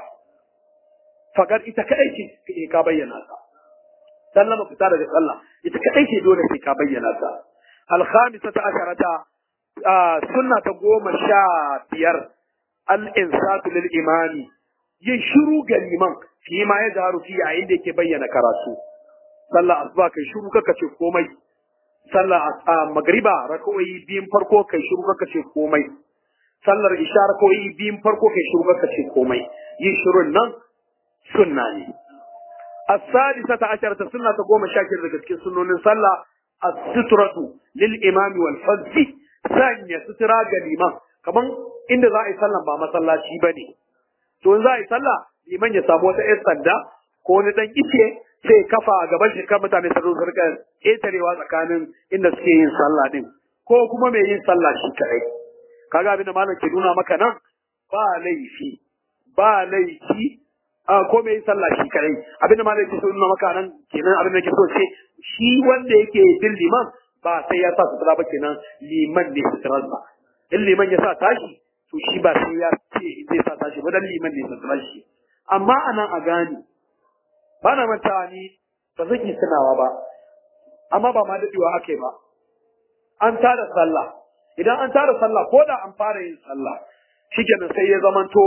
فقد إتكأيش كا بينا سلم في تارك صلى إتكأيش دون كا بينا الخامسة عشرة آه سنة تقوم شابير الإنسات للإمام يشرو قليمان فيما يظهر فيه عندك بينا كراسو صلى أصباك يشرو كتشوف komai sallar magriba raka'o'i biyun farko kai shiru ka ce komai sallar isha raka'o'i biyun farko kai shiru ka ce komai yin shirun nan sunna ne as-sadisata asharata sunna ta goma sha daga cikin sunnonin sallah as-sutratu lil imami wal fazzi sanya sutura ga liman kaman inda za a yi sallan ba masallaci bane to in za a yi sallah liman ya samu wata 'yar sanda ko wani dan ice sai kafa a gaban shi kan mutane su zo rika ƙetarewa tsakanin inda suke yin sallah din ko kuma mai yin sallah shi kadai kaga abin da malam ke nuna maka nan ba laifi ba laifi a ko mai yin sallah shi kadai abin da malam ke so nuna maka nan kenan abin da ke so ce shi wanda yake bin liman ba sai ya sa sutura ba kenan liman ne suturar ba in liman ya sa tashi to shi ba sai ya ce zai sa tashi ba dan liman ne suturar shi amma anan a gane ba na mantawa ni ba zan yi tunawa ba amma ba ma daɗewa ake ba an tada sallah idan an tada sallah ko da an fara yin sallah shikenan sai ya zamanto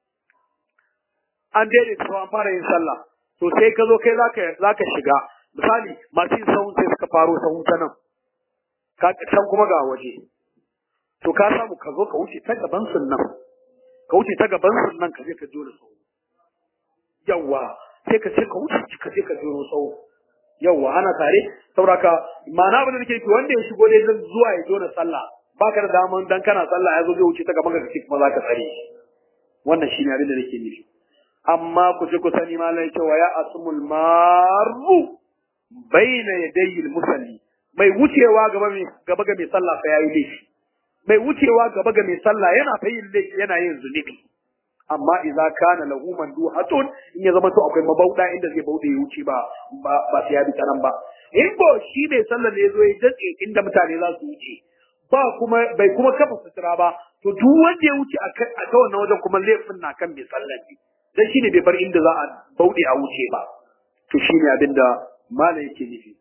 an daidaita an fara yin sallah to sai ka zo kai zaka zaka shiga misali masu yin sahun sai suka faro sahun ta nan ka can kuma ga waje to ka samu ka zo ka wuce ta gaban sunnan ka wuce ta gaban sunnan ka je ka jona sahu yawa sai ka ce ka wuce ka je ka jiro tsawo yawwa ana tare sauraka ma'ana abin da nake yi wanda ya shigo dai zan zuwa ya jona sallah baka da daman dan kana sallah ya zo zai wuce ta gaban ka kuma za ka tsare wannan shine abin da nake nufi amma ku ji ku sani malai cewa ya asmul maru baina yadayil musalli mai wucewa gaba mai gaba ga mai sallah fa yayi laifi mai wucewa gaba ga mai sallah yana fa yin laifi yana yin zunubi amma idza kana lahu manduhatun in ya zama to akwai mabauda inda zai baude ya wuce ba ba ba sai ya bi ta nan ba in ko shi bai sallar ne zo ya datse inda mutane za su wuce ba kuma bai kuma kafa sutura ba to duk wanda ya wuce a ta wannan wajen kuma laifin na kan bai sallar ne dan shine bai bar inda za a baude a wuce ba to shine abinda malam yake nufi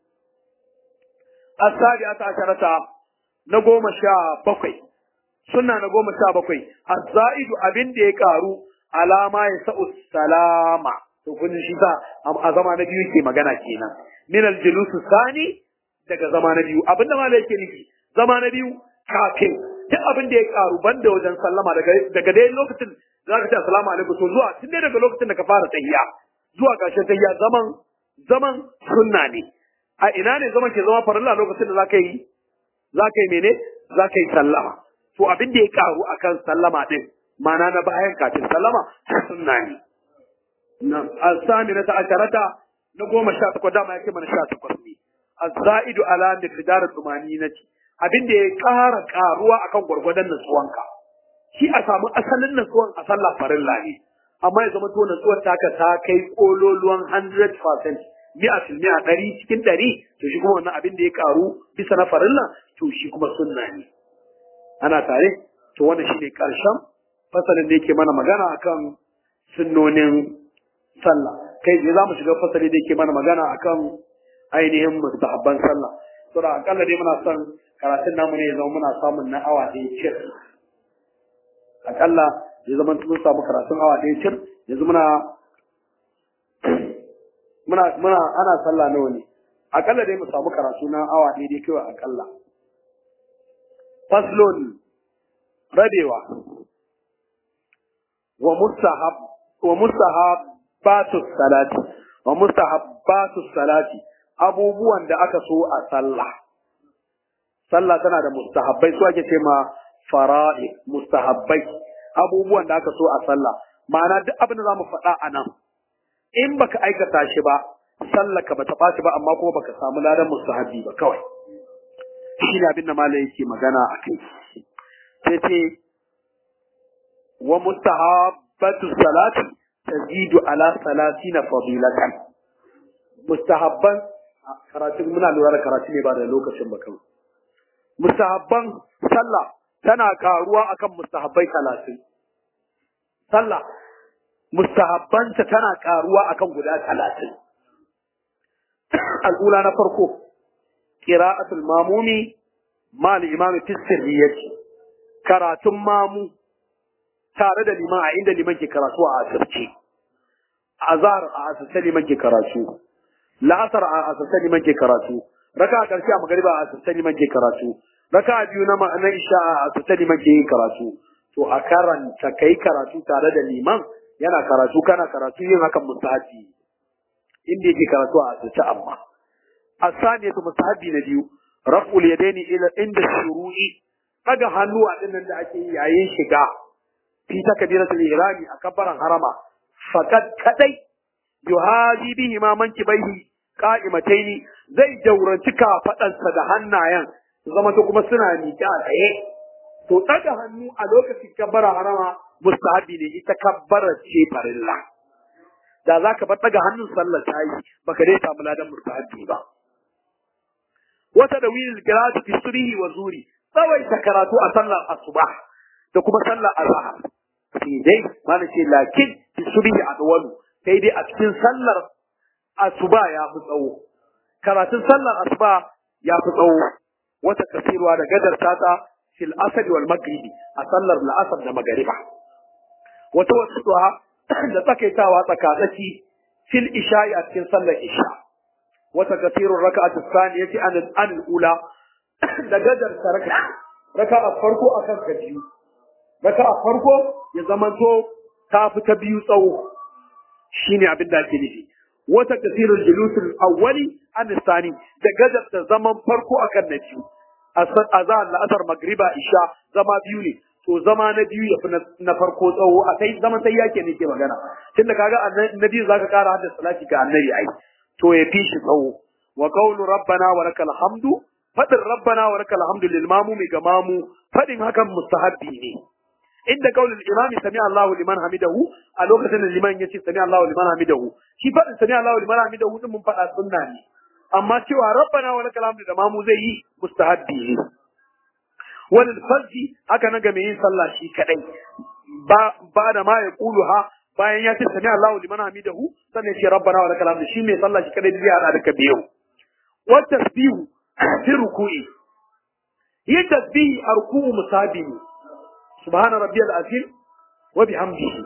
asadi ata asharata na goma sha bakwai sunna na goma sha bakwai azza'idu abin da ya karu alama ya sa'u salama to kun shi sa a zama na biyu ke magana kenan min aljulusu sani daga zama na biyu abinda ma yake nufi zama na biyu kafin duk abin da ya karu banda wajen sallama daga daga dai lokacin da zaka ce assalamu alaikum to zuwa tun dai daga lokacin da ka fara tahiyya zuwa ƙarshen tahiyya zaman zaman sunna ne a ina ne zaman ke zama farilla lokacin da zaka yi zaka yi mene zaka yi sallama to abin da ya karu akan sallama din ma'ana na bayan kafin sallama sunna ne nan asami na ta'asharata na goma sha takwas dama yake mana sha takwas ne azza'idu ala miqdar tumaninati abin da ya ƙara ƙaruwa akan gwargwadon nutsuwanka shi a samu asalin nutsuwan a sallah farilla ne amma ya zama to nutsuwar taka ta kai kololuwan 100% mi'a fil mi'a ɗari cikin ɗari to shi kuma wannan abin da ya ƙaru bisa na farilla to shi kuma sunna ne ana tare to wannan shine karshen fasalin da yake mana magana akan sunnonin sallah kai je za mu shiga fasali da yake mana magana akan ainihin mustahabban sallah to da akalla dai muna son karatun namu ne ya zama muna samun na awa ɗaya cir akalla ya zama mun samu karatun awa ɗaya cir yanzu muna muna muna ana sallah nawa ne akalla dai mu samu karatu na awa ɗaya dai kawai akalla faslun rabewa wa mustahab wa mustahabbatu salati wa mustahabbatu salati abubuwan da aka so a sallah sallah tana da mustahabbai su ake ce ma fara'i mustahabbai abubuwan da aka so a sallah ma'ana duk abin da zamu faɗa a nan in baka aikata shi ba sallah ka bata ɓaci ba amma kuma baka samu ladan mustahabbi ba kawai shi ne abin da malai yake magana a kai sai ce wa mustahabbatu salati tazidu ala salatina fadilatan mustahabban karatu muna lura da karatu ne ba da lokacin ba kawai mustahabban sallah tana karuwa akan mustahabbai talatin sallah mustahabbanta tana karuwa akan guda talatin al'ula na farko qira'atul mamumi ma al-imam fi sirriyati karatun mamu tare da liman a inda liman ke karatu a asirce azhar a asirce liman ke karatu la'asar a asirce liman ke karatu raka a ƙarshe a magariba a asirce liman ke karatu raka a biyu na isha a asirce liman ke yin karatu to a karanta kai karatu tare da liman yana karatu kana karatu yin hakan mustahabi inda yake karatu a asirce amma asaniyatu mustahabi na biyu raf'ul yadaini ila inda shuru'i daga hannu a dinnan da ake yi yayin shiga fi takbiratul ihrami a kabbaran harama fakat kadai yuhaji bihi ma manki baihi qa'imataini zai jauranci kafadansa da hannayen su zama to kuma suna miƙe a tsaye to daga hannu a lokacin kabbara harama mustahabi ne ita kabbara ce farilla da za ka bar daga hannun sallar ta yi baka dai samu ladan mustahabi ba wata da wil qira'atu fi surihi wa zuri tsawaita karatu a sallar asuba da kuma sallar azhar sai dai mana ce lakin fi surihi adwalu sai dai a cikin sallar asuba ya fi tsawo karatun sallar asuba ya fi tsawo wata kasirwa da gadar tata fil asr wal maghribi a sallar la'asar da magariba wata wasu da tsakaitawa tsakatsaki fil isha'i a cikin sallar isha wata kasirun raka'atu saniyati an an ula da gadar raka raka'a farko akan ka biyu raka'a farko ya zamanto ta fi ta biyu tsawo shine abin da ake nufi wata kasirun julusul awwali an sani da gadar da zaman farko akan na biyu azan la'asar magriba isha zama biyu ne to zama na biyu ya fi na farko tsawo a kai zaman sai yake ne ke magana tunda kaga na biyu zaka kara hadda salati ga annabi ai to ya fi shi tsawo wa qawlu rabbana wa lakal hamdu fadin rabbana wa lakal hamdu lil mamumi ga mamu fadin hakan mustahabbi ne inda qaulul imami sami Allahu liman hamidahu a lokacin da liman yace sami Allahu liman hamidahu shi fadin sami Allahu liman hamidahu din mun fada sunna ne amma cewa rabbana wa lakal hamdu da mamu zai yi mustahabbi ne wani farji haka na ga mai yin sallah shi kadai ba ba da ma ya kulu ha bayan ya ce sami Allahu liman hamidahu sannan ce rabbana wa lakal hamdu shi mai sallah shi kadai zai hada da kabiyu wa tasbihu fi ruku'i yin tasbihi a ruku'u musabi ne subhana rabbiyal azim wa bihamdihi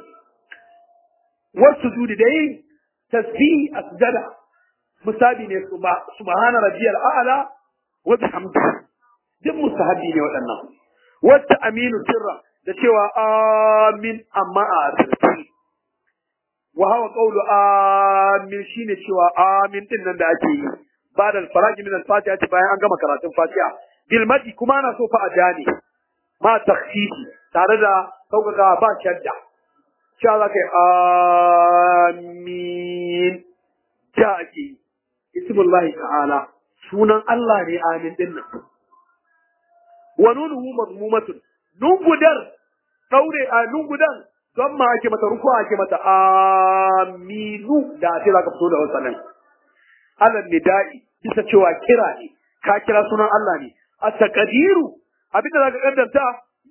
wa sujudi da yin tasbihi a sujada musabi ne subhana rabbiyal a'la wa bihamdihi duk mustahabi ne waɗannan wata aminu sirra da cewa amin amma a asirci wa hawa qawlu amin shine cewa amin din nan da ake yi ba da faraji min al-fatiha ce bayan an gama karatun fatiha bil madi kuma ana so fa a jani ma takhfifi tare da sauƙaƙa ba shadda cewa za ka yi amin ja ake yi ismullahi ta'ala sunan Allah ne amin din nan wa nunuhu madmumatun nungudar daure a nungudan don ma ake mata ruku ake mata aminu da ake zaka fito da wasanin alal nida'i bisa cewa kira ne ka kira sunan Allah ne a taqdiru abinda zaka kaddanta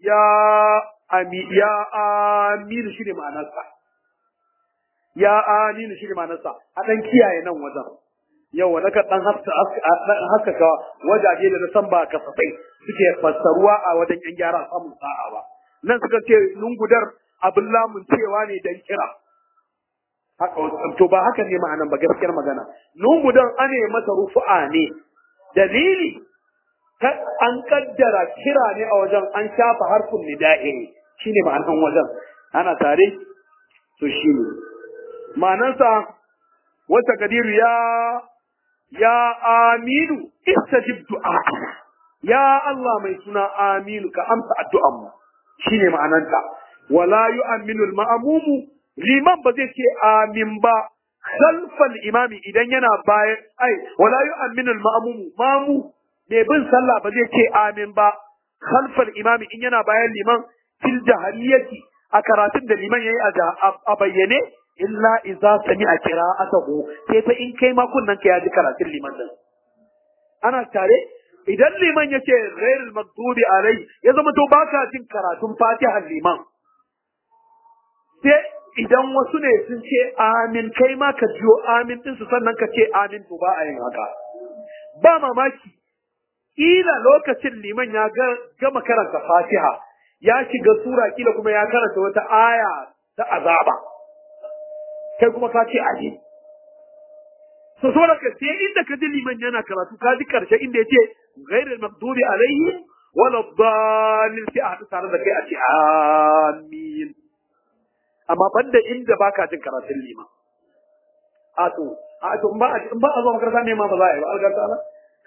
ya ami ya aminu shi ne ma'anarsa ya aminu shi ne ma'anarsa a dan kiyaye nan wajen yau na kan dan haskaka wajaje da na san ba kasafai suke fassaruwa a wajen yan gyara samun sa'a ba nan suka ce lungudar abin lamun cewa ne dan kira haka to ba haka ne ma'anan ba gaskiyar magana lungudan ane masa rufu'a ne dalili an kaddara kira ne a wajen an shafa harfin nida'i ne shine ma'anan wajen ana tare to shine ma'anansa wata kadiru ya ya aminu istajib du'a ya Allah mai suna aminu ka amsa addu'an mu shine ma'ananta wala yu'minu al-ma'mumu liman ba zai ce amin ba khalfal imami idan yana bayan ai wala yu'minu al-ma'mumu mamu mai bin sallah ba zai ce amin ba khalfal imami in yana bayan liman fil jahariyati a karatun da liman yayi a bayyane illa idza sami'a qira'atahu sai fa in kai ma kunnan ka yaji karatun liman din ana tare idan liman yace ghairul maghdubi alai ya zama to baka jin karatun fatiha liman sai idan wasu ne sun ce amin kai ma ka jiyo amin din su sannan ka ce amin to ba a yin haka ba mamaki kila lokacin liman ya gama karanta fatiha ya shiga sura kila kuma ya karanta wata aya ta azaba kai kuma ka ce aje so so da sai inda ka ji liman yana karatu ka ji karshe inda ya ce ghairul maghdubi alaihim wala dhalin sai a haɗu tare da kai a ce amin amma banda inda baka jin karatun liman a to a to in ba in ba a zo makaranta ne ma ba za a yi ba algarta na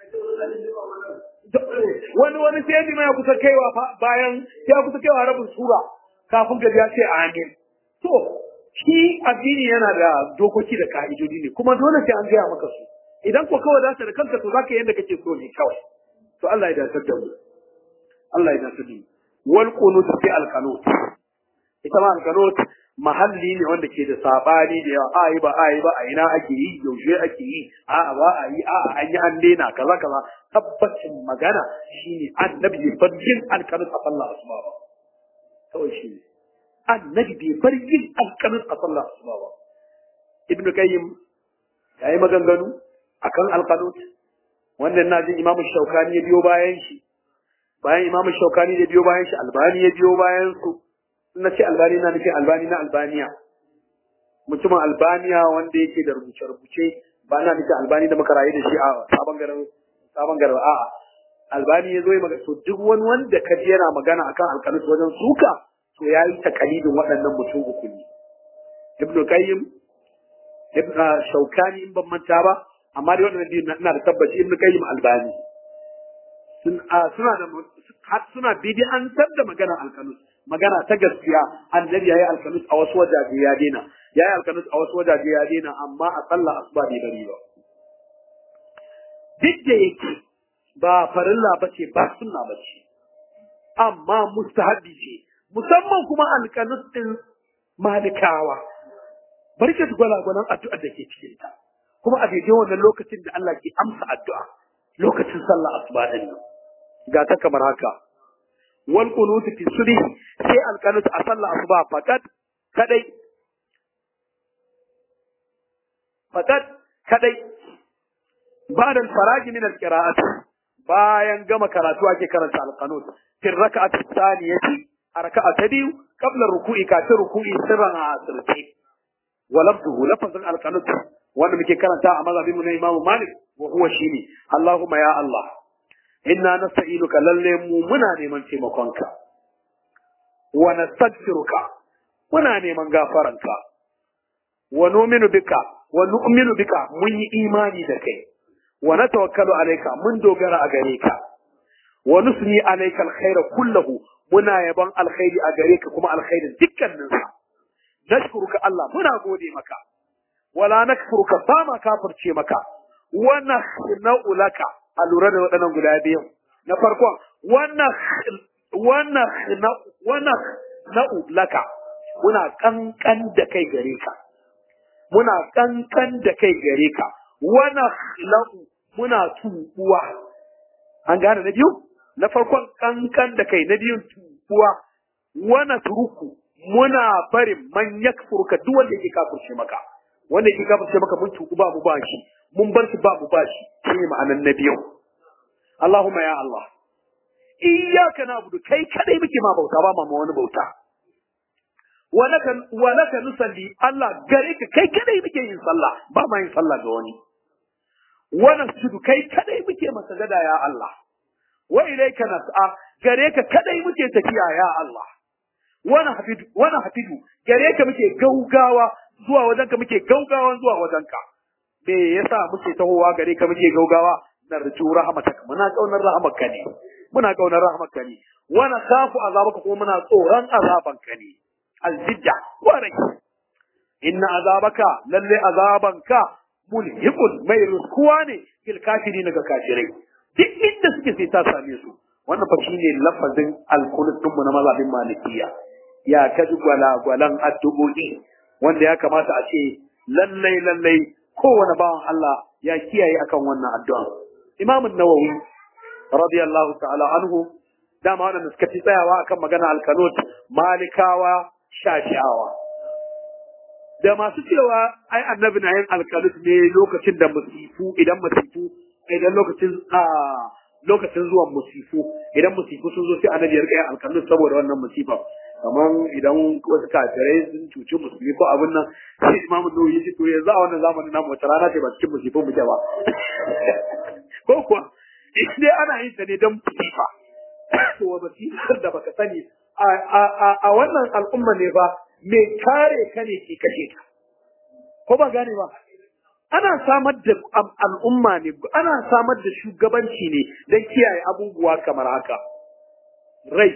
wani wani sai liman ya kusa kaiwa bayan ya kusa kaiwa rabin sura kafin gaji ya ce amin to shi addini yana da dokoki da ka'idodi ne kuma dole sai an gaya maka su idan ko kawai dace da kanka to zaka yanda kake so ne kawai to Allah ya dace da mu Allah ya dace da mu wal qunut fi al qanut ita ma al qanut mahalli ne wanda ke da sabani da yawa ayi ba ayi ba a ina ake yi yaushe ake yi a ba a yi a an yi an daina kaza kaza tabbacin magana shine annabi bai bar yin al qanut a sallah asuba ba kawai shi ne annabi bai bar yin alƙalin a sallah asuba ba ibnu qayyim ya yi maganganu akan alqanut wannan na jin imamu shaukani ya biyo bayan shi bayan imamu shaukani ya biyo bayan shi albani ya biyo bayan su na ce albani na nufin albani na albaniya mutumin albaniya wanda yake da rubuce-rubuce ba na nufin albani da muka rayu da shi a sabon garin sabon garin a'a albani ya zo ya magana to duk wani wanda ka ji yana magana akan alqanut wajen suka to ya yi takalidin waɗannan mutum uku ne. Ibn Qayyim, Ibn Shaukani in ban manta ba, amma dai waɗannan biyu ina da tabbaci Ibn Qayyim Albani. Suna da suna bid'antar da magana alkanus, magana ta gaskiya annabi yayi alkanus a wasu wajaje ya daina, yayi alkanus a wasu wajaje ya daina amma a sallah asuba bai bari ba. Duk da yake ba farilla bace ba sunna bace. Amma mustahabbi ce, musamman kuma alƙanus ɗin malikawa barke su gwalagwalan addu'ar da ke cikin ta kuma a daidai wannan lokacin da Allah ke amsa addu'a lokacin sallah asuba din nan ga ta kamar haka wal qunut fi subhi sai alqanut a sallah asuba fakat kadai fakat kadai ba'da al-faragi min al-qira'at bayan gama karatu ake karanta alqanut fi rak'ati thaniyati a raka'a ta biyu qabla ruku'i kafin ruku'i sirran a asirce wa lafzuhu lafazin alqanut wanda muke karanta a mazhabin mu na Imam Malik wa huwa shine Allahumma ya Allah inna nasta'inuka lalle mu muna neman taimakonka wa nastaghfiruka muna neman gafaranka wa nu'minu bika wa nu'minu bika mun yi imani da kai wa natawakkalu alayka mun dogara a gare ka wa nusni alayka alkhaira kullahu muna yaban alkhairi a gare ka kuma alkhairin dukkanin sa nashkuruka Allah muna gode maka wala nakfuruka ba ma kafirce maka wa nakhna'u laka a lura da waɗannan guda biyu na farkon wannan wannan wannan na'u laka muna kankan da kai gare ka muna kankan da kai gare ka wana lahu muna tubuwa an gane na biyu na farkon kankan da kai na biyun buwa wa natruku muna barin man yakfurka duk wanda yake kafirce maka wanda yake kafirce maka mun tuku ba mu ba shi mun bar shi ba mu ba shi shine ma'anan na biyu Allahumma ya Allah iyyaka na'budu kai kadai muke ma bauta ba ma wani bauta wa laka wa laka nusalli Allah gare ka kai kadai muke yin sallah ba ma yin sallah ga wani wa nasjudu kai kadai muke masa gada ya Allah wa ilayka nas'a gare ka kadai muke tafiya ya Allah wa nahfidu wa nahfidu gare ka muke gaugawa zuwa wajenka muke gaugawa zuwa wajenka me yasa muke tahowa gare ka muke gaugawa narju rahmataka muna kaunar rahmatka ne muna kaunar rahmatka ne wa nakhafu azabaka kuma muna tsoron azabanka ne aljidda warai inna azabaka lalle azabanka mulhiqun mai ruskuwa ne fil kafirin ga kafirai duk inda suke sai ta same su wannan fa shine lafazin alkunut din mu na mazhabin malikiya ya kaji gwalagwalan addu'o'i wanda ya kamata a ce lallai lallai kowane bawan Allah ya kiyaye akan wannan addu'a Imam an-Nawawi radiyallahu ta'ala anhu dama wannan suka ci tsayawa akan magana alkanut malikawa shashawa da masu cewa ai annabi na yin alkanut ne lokacin da musifu idan musifu idan lokacin a lokacin zuwan musifu idan musifu sun zo sai annabi ya rika yin alkanut saboda wannan musifa kamar idan wasu kafirai sun cuci musulmi ko abin nan sai imamu nuhu ya ce to yanzu a wannan zamanin namu wata rana ce ba cikin musifin muke ba ko kuwa dai ana yin ta ne don musifa to wa basifar da baka sani a wannan al'umma ne ba mai kare ka ne ke kashe ka ko ba gane ba ana samar da al'umma ne ana samar da shugabanci ne don kiyaye abubuwa kamar haka rai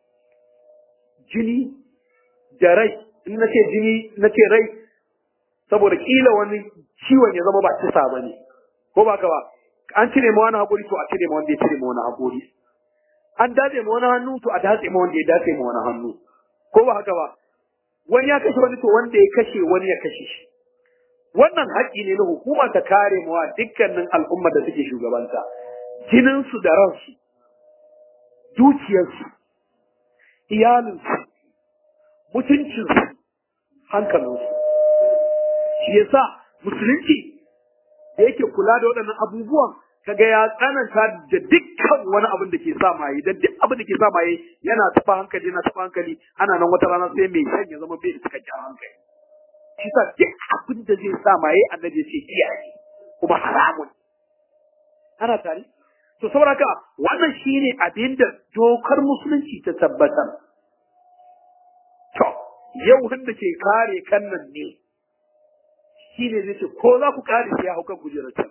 jini da rai in na ce jini na ce rai saboda kila wani ciwon ya zama ba kisa ba ne ko ba ka ba an cire ma wani haƙuri to a cire ma wanda ya cire ma wani haƙuri an datse ma wani hannu to a datse ma wanda ya datse ma wani hannu ko ba haka ba wani ya kashe wani to wanda ya kashe wani ya kashe shi wannan haƙƙi ne na hukuma ta kare mawa dukkanin al'umma da suke shugabanta jininsu da ransu dukiyarsu iyalinsu mutuncinsu hankalinsu shi yasa musulunci da yake kula da waɗannan abubuwan kaga ya tsananta da dukkan wani abin da ke sa maye da duk abin da ke sa maye yana taɓa hankali yana taɓa hankali ana nan wata rana sai mai shan ya zama bai da cikakken hankali shi sa duk abin da zai sa maye annabi ce kiyaye kuma haramun ana tare to saboda haka wannan shine abin da dokar musulunci ta tabbatar to yau wanda ke kare kan nan ne shine zai ce ko za ku kare shi ya hau kan kujerar can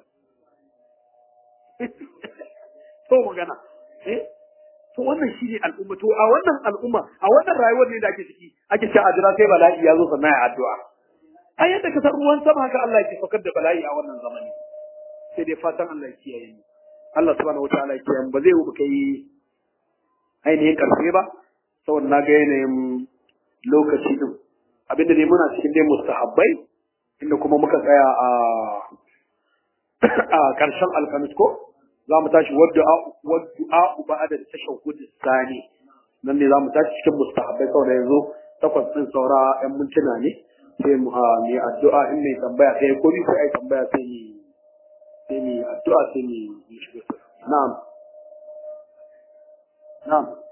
to magana eh to wannan shine al'umma to a wannan al'umma a wannan rayuwar ne da ake ciki ake cewa a jira sai bala'i ya zo sannan ya addu'a ai yadda ka san ruwan sama haka Allah yake saukar da bala'i a wannan zamani sai dai fatan Allah ya kiyaye mu Allah subhanahu wataala ya kiyaye mu ba zai yi muka yi ainihin karfe ba saboda na ga yanayin lokaci din abinda dai muna cikin dai mustahabbai inda kuma muka tsaya a a karshen alkamis ko za mu tashi wadda wadda ba da tashahhud sani nan ne za mu tashi cikin mustahabbai saboda yanzu takwas din saura yan mintuna ne sai mu a mai addu'a in mai tambaya sai ko bi sai ai tambaya sai ni sai ni addu'a sai ni shiga na'am na'am